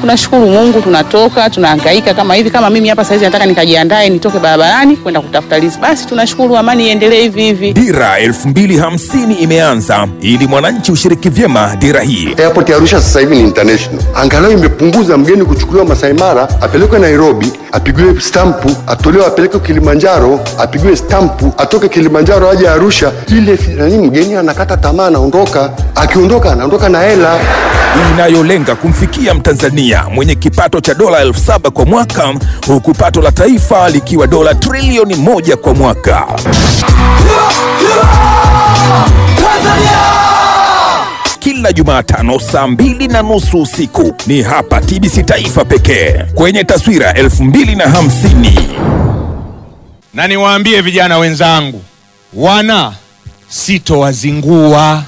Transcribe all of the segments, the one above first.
tunashukuru Mungu, tunatoka tunahangaika kama hivi. Kama mimi hapa saizi nataka nikajiandae nitoke barabarani kwenda kutafuta riziki, basi tunashukuru, amani iendelee hivi hivi. Dira 2050 imeanza ili mwananchi ushiriki vyema dira hii. Airport ya Arusha sasa hivi ni international, angalau imepunguza mgeni kuchukuliwa Masai Mara apelekwe Nairobi apigiwe stampu atolewe apelekwe Kilimanjaro apigiwe stampu atoke Kilimanjaro aje Arusha. Ile nani, mgeni anakata tamaa, anaondoka. Akiondoka anaondoka na hela. inayolenga kumfikia Mtanzania mwenye kipato cha dola elfu saba kwa mwaka huku pato la taifa likiwa dola trilioni moja kwa mwaka. Kila Jumatano saa mbili na nusu usiku ni hapa TBC Taifa pekee kwenye taswira 2050. na niwaambie vijana wenzangu, wana sitowazingua.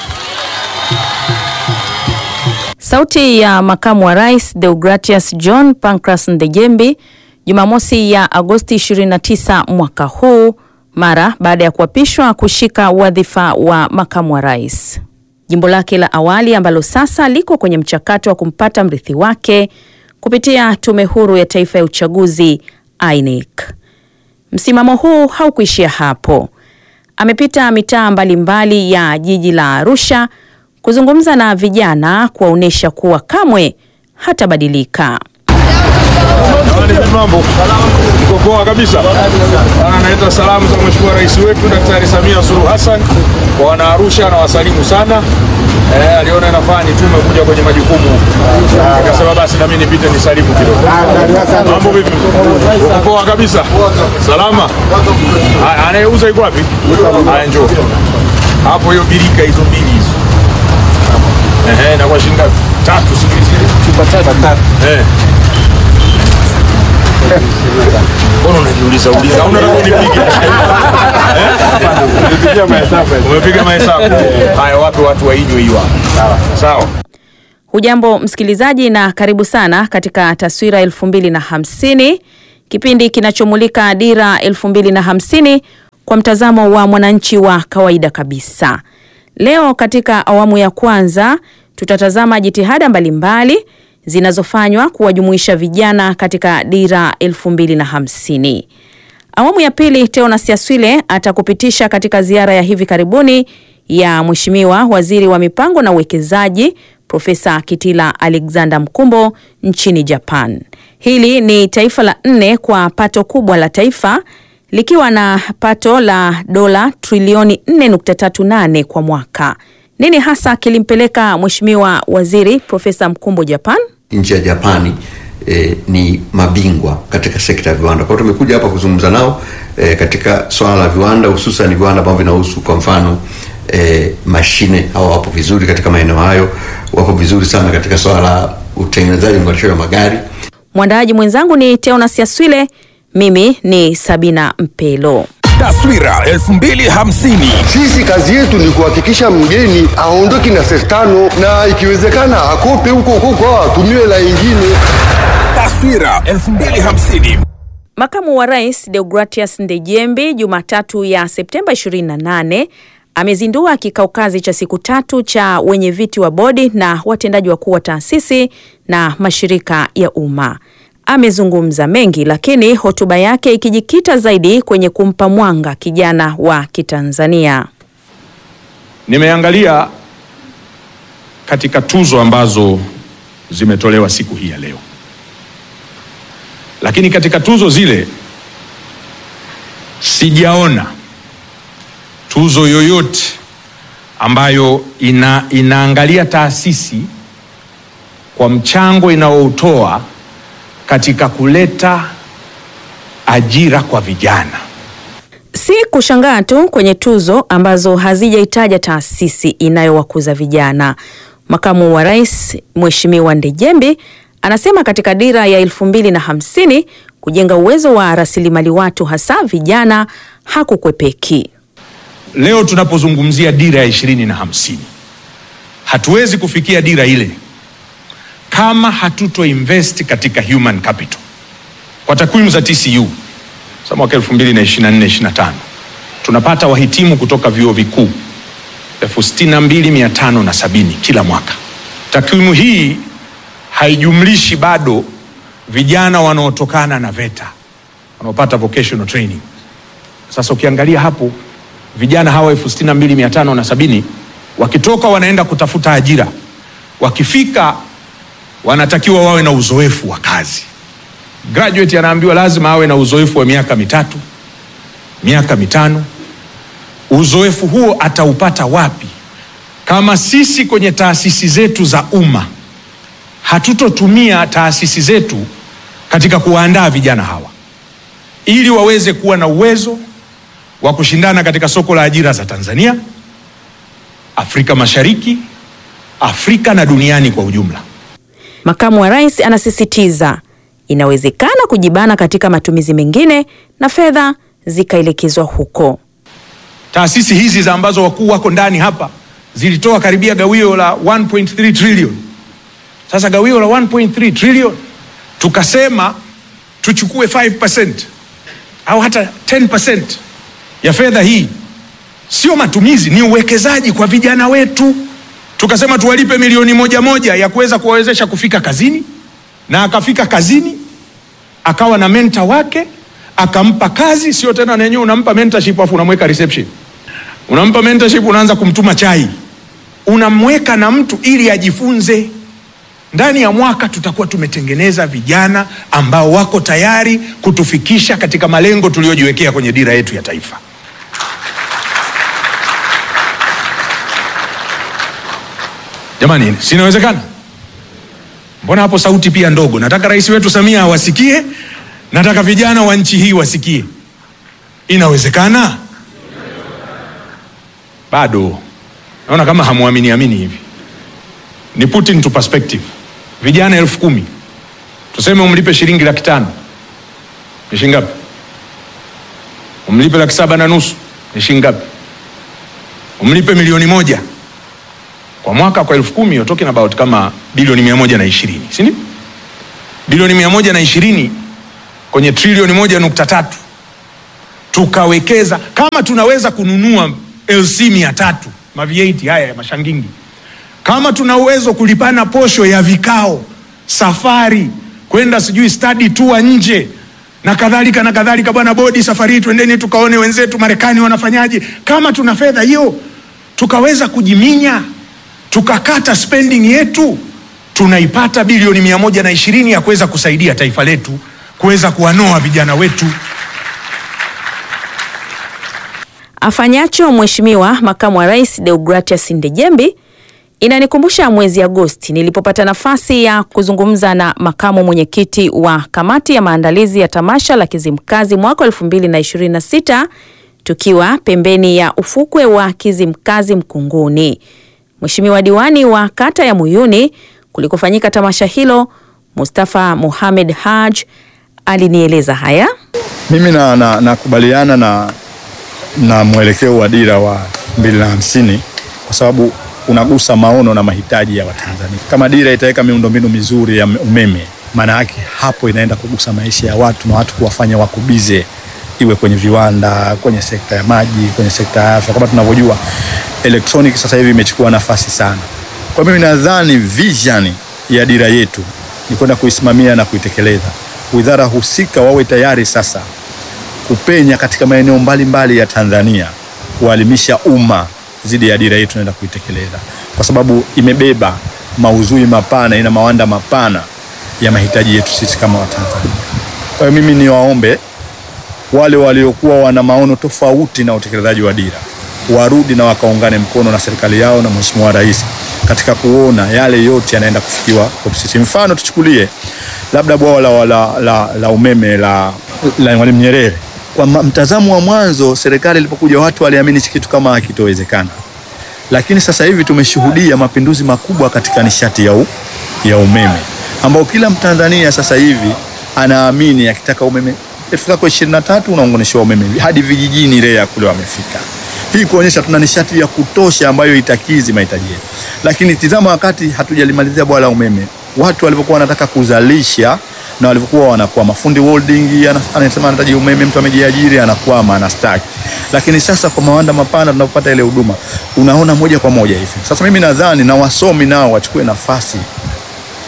Sauti ya makamu wa rais Deogratias John Pancras Ndejembi Jumamosi ya Agosti 29 mwaka huu mara baada ya kuapishwa kushika wadhifa wa makamu wa rais. Jimbo lake la awali ambalo sasa liko kwenye mchakato wa kumpata mrithi wake kupitia Tume Huru ya Taifa ya Uchaguzi INEC. Msimamo huu haukuishia hapo. Amepita mitaa mbalimbali ya jiji la Arusha kuzungumza na vijana kuwaonyesha kuwa kamwe hatabadilika. Mambo iko poa kabisa. Analeta salamu za Mheshimiwa Rais wetu Daktari Samia Suluhu Hassan kwa wana Arusha na wasalimu sana. Eh, aliona inafaa nitume kuja kwenye majukumu, akasema basi na mimi nipite nisalimu kidogo. Mambo vipi? Uko poa kabisa? Salama. Haya, Anayeuza iko wapi? Haya, njoo hapo, hiyo birika hizo mbili hizo. Ehe, na kwa shilingi ngapi? Tatu, sijui zile. Chupa tatu. Eh. Mbona unajiuliza uliza? Au unataka unipige? Eh? Umepiga mahesabu. Haya, wape watu wainywe hiyo hapo. Sawa. Hujambo msikilizaji, na karibu sana katika taswira elfu mbili na hamsini, kipindi kinachomulika dira elfu mbili na hamsini kwa mtazamo wa mwananchi wa kawaida kabisa. Leo katika awamu ya kwanza tutatazama jitihada mbalimbali zinazofanywa kuwajumuisha vijana katika dira elfu mbili na hamsini. Awamu ya pili, Teonas Yaswile atakupitisha katika ziara ya hivi karibuni ya Mheshimiwa Waziri wa Mipango na Uwekezaji Profesa Kitila Alexander Mkumbo nchini Japan. Hili ni taifa la nne kwa pato kubwa la taifa likiwa na pato la dola trilioni 4.38 kwa mwaka. Nini hasa kilimpeleka Mheshimiwa Waziri Profesa Mkumbo Japan? nchi ya Japani eh, ni mabingwa katika sekta ya viwanda. Kwa hiyo tumekuja hapa kuzungumza nao eh, katika swala la viwanda, hususan viwanda ambavyo vinahusu kwa mfano eh, mashine. Hawa wapo vizuri katika maeneo hayo, wapo vizuri sana katika swala la utengenezaji unganishaji wa magari. Mwandaaji mwenzangu ni Teonas Yaswile, mimi ni Sabina Mpelo. Taswira 2050. Sisi kazi yetu ni kuhakikisha mgeni aondoki na senti tano, na ikiwezekana akope huko huko au atumiwe la ingine. Taswira 2050. Makamu wa Rais Deogratias Ndejembi Jumatatu ya Septemba 28 amezindua kikao kazi cha siku tatu cha wenye viti wa bodi na watendaji wakuu wa taasisi na mashirika ya umma. Amezungumza mengi, lakini hotuba yake ikijikita zaidi kwenye kumpa mwanga kijana wa Kitanzania. Nimeangalia katika tuzo ambazo zimetolewa siku hii ya leo, lakini katika tuzo zile sijaona tuzo yoyote ambayo ina, inaangalia taasisi kwa mchango inaoutoa katika kuleta ajira kwa vijana. Si kushangaa tu kwenye tuzo ambazo hazijaitaja taasisi inayowakuza vijana. Makamu wa Rais Mheshimiwa Ndejembi anasema katika dira ya elfu mbili na hamsini kujenga uwezo wa rasilimali watu hasa vijana hakukwepeki. Leo tunapozungumzia dira ya ishirini na hamsini hatuwezi kufikia dira ile kama hatuto invest katika human capital. Kwa takwimu za TCU za mwaka 2024 25 tunapata wahitimu kutoka vyuo vikuu elfu sitini na mbili mia tano na sabini kila mwaka. Takwimu hii haijumlishi bado vijana wanaotokana na VETA wanaopata vocational training. Sasa ukiangalia hapo vijana hawa elfu sitini na mbili mia tano na sabini wakitoka wanaenda kutafuta ajira, wakifika wanatakiwa wawe na uzoefu wa kazi. Graduate anaambiwa lazima awe na uzoefu wa miaka mitatu, miaka mitano. Uzoefu huo ataupata wapi kama sisi kwenye taasisi zetu za umma hatutotumia taasisi zetu katika kuwaandaa vijana hawa ili waweze kuwa na uwezo wa kushindana katika soko la ajira za Tanzania, Afrika Mashariki, Afrika na duniani kwa ujumla. Makamu wa Rais anasisitiza inawezekana kujibana katika matumizi mengine na fedha zikaelekezwa huko. Taasisi hizi za ambazo wakuu wako ndani hapa zilitoa karibia gawio la 1.3 trillion. Sasa gawio la 1.3 trillion tukasema tuchukue 5% au hata 10% ya fedha hii, sio matumizi, ni uwekezaji kwa vijana wetu. Tukasema tuwalipe milioni moja moja ya kuweza kuwawezesha kufika kazini, na akafika kazini akawa na menta wake akampa kazi, sio tena nenyewe unampa mentorship afu unamweka reception, unampa mentorship, unaanza kumtuma chai, unamweka na mtu ili ajifunze. Ndani ya mwaka tutakuwa tumetengeneza vijana ambao wako tayari kutufikisha katika malengo tuliyojiwekea kwenye dira yetu ya taifa. Jamani, si inawezekana? Mbona hapo sauti pia ndogo? Nataka rais wetu Samia awasikie, nataka vijana wa nchi hii wasikie. Inawezekana? Bado naona kama hamwamini amini hivi. Ni put into perspective, vijana elfu kumi tuseme umlipe shilingi laki tano ni shilingi ngapi? Umlipe laki saba na nusu ni shilingi ngapi? Umlipe milioni moja kwa mwaka kwa elfu kumi you're talking about kama bilioni mia moja na ishirini si ndio? Bilioni mia moja na ishirini kwenye trilioni moja nukta tatu tukawekeza, kama tunaweza kununua LC mia tatu ma V8 haya ya mashangingi, kama tuna uwezo kulipana posho ya vikao, safari kwenda sijui study tour nje na kadhalika na kadhalika. Bwana bodi, safari hii twendeni tukaone wenzetu Marekani wanafanyaje. Kama tuna fedha hiyo tukaweza kujiminya tukakata spending yetu, tunaipata bilioni mia moja na ishirini ya kuweza kusaidia taifa letu kuweza kuwanoa vijana wetu. Afanyacho Mheshimiwa Makamu wa Rais Deogratias Ndejembi inanikumbusha mwezi Agosti nilipopata nafasi ya kuzungumza na makamu mwenyekiti wa kamati ya maandalizi ya tamasha la Kizimkazi mwaka 2026 tukiwa pembeni ya ufukwe wa Kizimkazi Mkunguni. Mheshimiwa diwani wa kata ya Muyuni kulikofanyika tamasha hilo, Mustafa Mohamed Haj alinieleza haya. Mimi nakubaliana na, na, na mwelekeo wa dira wa mbili na hamsini kwa sababu unagusa maono na mahitaji ya Watanzania. Kama dira itaweka miundombinu mizuri ya umeme, maana yake hapo inaenda kugusa maisha ya watu na watu kuwafanya wakubize, iwe kwenye viwanda, kwenye sekta ya maji, kwenye sekta ya afya. Kama tunavyojua electronic sasa hivi imechukua nafasi sana. Kwa mimi nadhani vision ya dira yetu ni kwenda kuisimamia na kuitekeleza. Wizara husika wawe tayari sasa kupenya katika maeneo mbalimbali ya Tanzania kualimisha umma zidi ya dira yetu naenda kuitekeleza, kwa sababu imebeba maudhui mapana, ina mawanda mapana ya mahitaji yetu sisi kama Watanzania. Kwa hiyo mimi niwaombe wale waliokuwa wana maono tofauti na utekelezaji wa dira warudi na wakaungane mkono na serikali yao na Mheshimiwa Rais katika kuona yale yote yanaenda kufikiwa kwetu sisi. Mfano tuchukulie labda bwawa la, la, la, la umeme la, la Mwalimu Nyerere. Kwa mtazamo wa mwanzo, serikali ilipokuja watu waliamini kitu kama hakitowezekana, lakini sasa hivi tumeshuhudia mapinduzi makubwa katika nishati ya, u, ya umeme ambao kila Mtanzania sasa hivi anaamini akitaka umeme ifika kwa 23 unaunganishiwa umeme hadi vijijini REA kule wamefika. Hii kuonyesha tuna nishati ya kutosha ambayo itakizi mahitaji yetu, lakini tizama, wakati hatujalimalizia bwawa la umeme, watu walivyokuwa wanataka kuzalisha na walivyokuwa wanakwama. Fundi welding anasema anahitaji umeme, mtu amejiajiri anakwama, anastaki. Lakini sasa kwa mawanda mapana tunapopata ile huduma, unaona moja kwa moja hivi. Sasa mimi nadhani na wasomi nao wachukue nafasi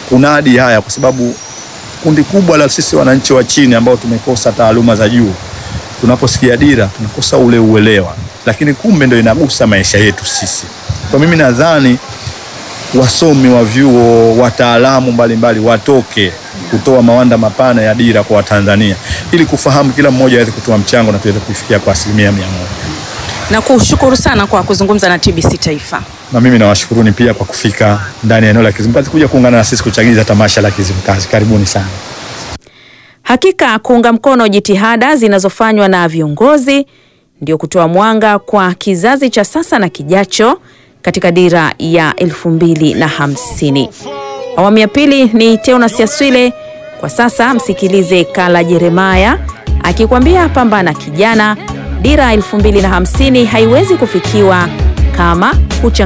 kunadi haya, kwa sababu kundi kubwa la sisi wananchi wa chini ambao tumekosa taaluma za juu, tunaposikia dira tunakosa ule uelewa, lakini kumbe ndio inagusa maisha yetu sisi. Kwa mimi nadhani wasomi wa vyuo, wataalamu mbalimbali watoke kutoa mawanda mapana ya dira kwa Watanzania ili kufahamu, kila mmoja aweze kutoa mchango na tuweze kuifikia kwa asilimia mia moja. Na kushukuru sana kwa kuzungumza na TBC Taifa. Na mimi nawashukuruni pia kwa kufika ndani ya eneo la Kizimkazi kuja kuungana na sisi kuchagiza tamasha la Kizimkazi. Karibuni sana. Hakika kuunga mkono jitihada zinazofanywa na viongozi ndio kutoa mwanga kwa kizazi cha sasa na kijacho katika dira ya elfu mbili na hamsini. Awamu ya pili ni Teonas Yaswile. Kwa sasa msikilize Kala Jeremaya akikwambia pambana kijana, dira elfu mbili na hamsini haiwezi kufikiwa kama huchang